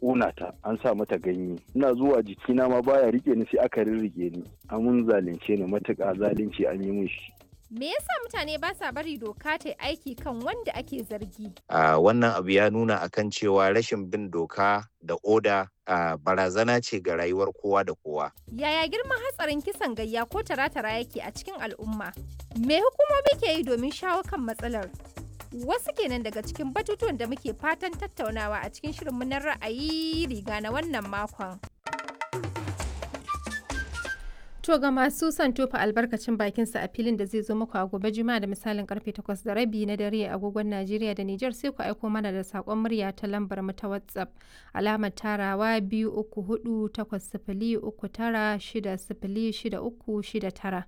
ƙona ta an sa mata ganye ina zuwa jikina ma baya rike ni sai aka rirrike ni amun zalunce ni matuƙa zalunci an yi min shi Me yasa mutane ba sa bari doka ta aiki kan wanda ake zargi? Uh, wannan abu ya nuna akan cewa rashin bin doka da oda uh, barazana ce ga rayuwar kowa da kowa. Yaya girman hatsarin kisan gayya ko tara-tara yake a cikin al'umma? Me hukumomi ke yi domin shawo kan matsalar? Wasu kenan daga cikin batutuwan da muke fatan tattaunawa a cikin shirinmu na ra'ayi riga na wannan makon. To ga masu son tofa albarkacin bakinsa a filin da zai zo muku a gobe juma'a da misalin karfe 8 da rabi na dare a agogon Najeriya da Nijar sai ku aiko mana da sakon murya ta lambar mu ta WhatsApp alamar tarawa biyu uku hudu takwas sifili uku tara shida sifili shida uku shida tara.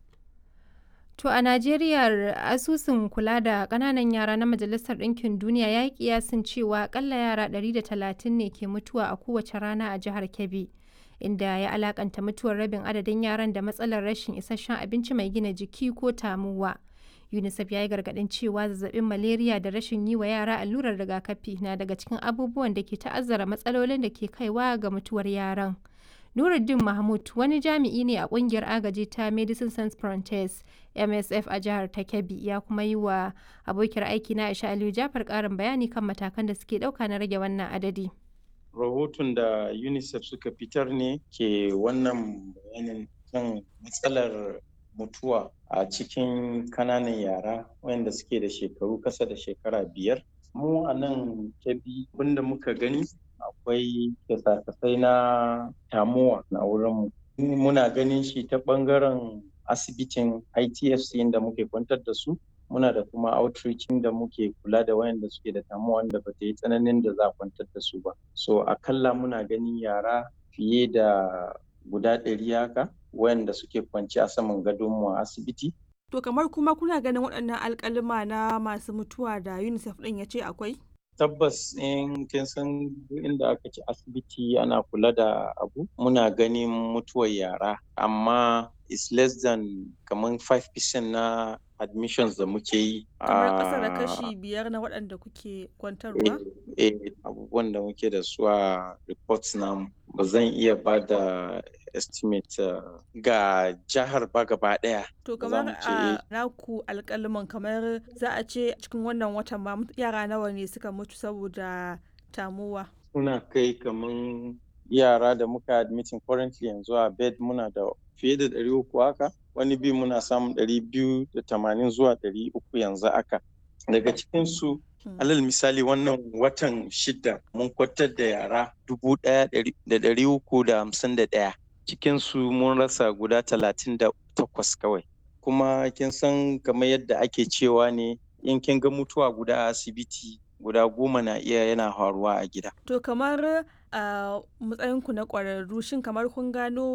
To a Najeriya asusun kula da ƙananan yara na Majalisar Ɗinkin Duniya ya yi kiyasin cewa akalla yara 130 ne ke mutuwa a kowace rana a jihar Kebbi. inda ya alakanta mutuwar rabin adadin yaran da matsalar rashin isasshen abinci mai gina jiki ko tamuwa. UNICEF ya yi gargaɗin cewa zazzabin malaria da rashin yi wa yara allurar rigakafi na daga cikin abubuwan da ke ta'azzara matsalolin da ke kaiwa ga mutuwar yaran. Nuruddin Mahmud wani jami'i ne a kungiyar agaji ta Medicine Sans Frontiers MSF a jihar ta Kebbi ya kuma yi wa abokiyar aiki na Aisha Aliyu Jafar ƙarin bayani kan matakan da suke ɗauka na rage wannan adadi. rahoton da unicef suka fitar ne ke wannan bayanin kan matsalar mutuwa a cikin kananan yara wayanda suke da shekaru kasa da shekara biyar mu a nan kebi wanda muka gani akwai kyasa-kasai na tamuwa na wurinmu muna ganin shi ta bangaren asibitin itfc inda muke kwantar da su muna da kuma outreach da muke kula da wayanda suke da tamuwa wanda ba ta yi tsananin da za a kwantar da su ba so akalla muna ganin yara fiye da guda ɗari haka wayanda suke kwanci a saman gadonmu a asibiti to kamar kuma kuna ganin waɗannan alƙalima na masu mutuwa da unicef ɗin ya ce akwai tabbas in kin san inda aka ci asibiti ana kula da abu muna ganin mutuwar yara amma is less than kamar 5% na admissions da muke yi kamar ƙasa da kashi biyar na waɗanda kuke kwantarwa eh abubuwan da muke da su a reports namu ba zan iya ba da estimate uh, ga jihar ba gaba ɗaya to kamar a naku alƙaliman kamar za a ce cikin wannan watan ma yara nawa ne suka mutu saboda tamuwa suna kai kamar yara da muka admitin currently yanzu a bed muna da fiye da ɗari uku haka wani bi muna samun ɗari biyu da tamanin zuwa ɗari uku yanzu aka daga cikinsu alal misali wannan watan shida mun kwatar da yara dubu ɗaya da ɗari uku da hamsin da ɗaya cikinsu mun rasa guda talatin da takwas kawai kuma kin san kamar yadda ake cewa ne in kin ga mutuwa guda a asibiti guda goma na iya yana faruwa a gida to kamar a matsayinku na ƙwararru shin kamar kun gano